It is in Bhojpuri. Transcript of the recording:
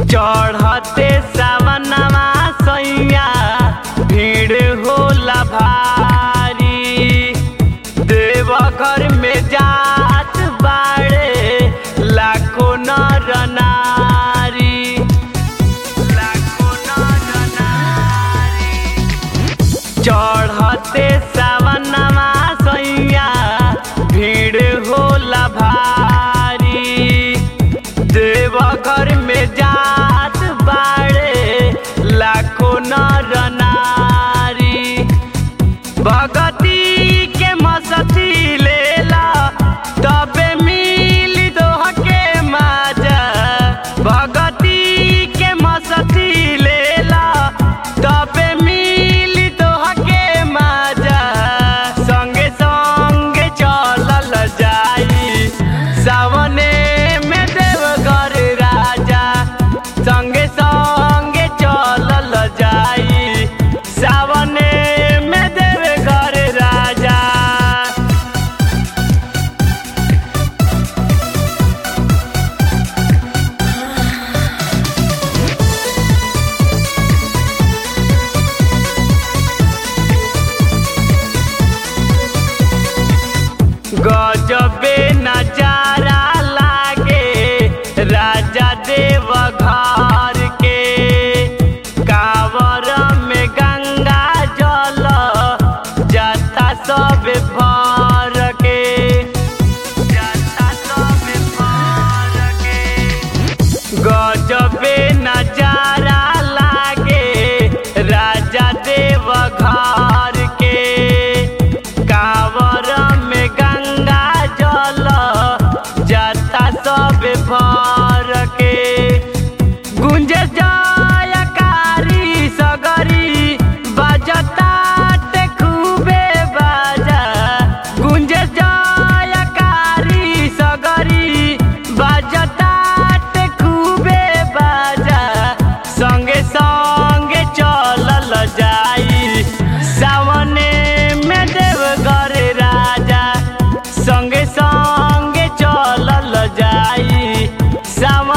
चढ़ते सावनवा सैया भीड़ होला भारी देवघर में जात बाड़े लाखो नर नारी लाखो नर नारी चढ़ते सावनवा सैया भीड़ होला भारी देवघर में जात बाड़े लाखो नर नारी भगती के मसती लेला तबे मिली दोह के माजा भगती के मसती लेला तबे मिली दोह के माजा संगे संगे चलल जाई सावने में देवघर राजा संगे संगे चलल जाई सावने में देवघर राजा गजबे नजारा लागे राजा देव घर के कावर में गंगा जल जाता सब भर के जाता सब भर के गजबे नजारा लागे राजा देव घर के कावर में गंगा जल जाता सब भर के गुंज जयकारी सगरी बजता ते खूबे बाजा गुंज जयकारी सगरी बजता ते खूबे बाजा संगे संगे चलल जाई सावने में देवघर राजा संगे संगे चलल जाई सावन